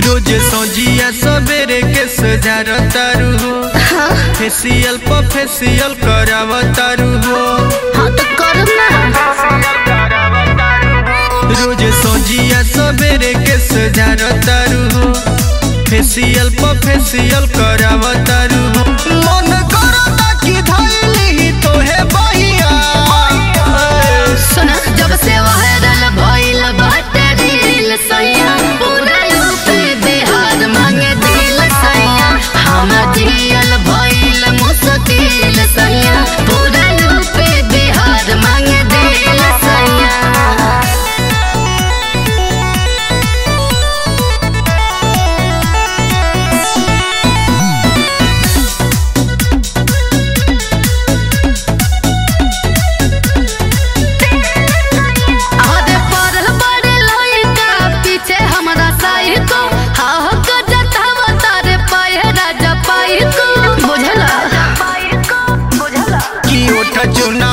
रोज सोजिया सवेरे के सजार तारू हो फेसियल पर फेसियल कराव तारू हो हाँ तो करब ना रोज सोजिया सवेरे के सजार तारू हो फेसियल पर फेसियल कराव तारू हो मन करता कि धइली तोहे बहिया सुना जब से वायरल भइल बाटे दिल सैया पूरा यूपी बिहार मांगे दिल सैया हम जियल भइल मुश्किल सैया पूरा यूपी बिहार मांगे दिल सैया आधे पड़ल बड़े लइका पीछे हमरा साइको हा हो को जतावा तारे पाए राजा पाइको बुझला कि ओठ चुन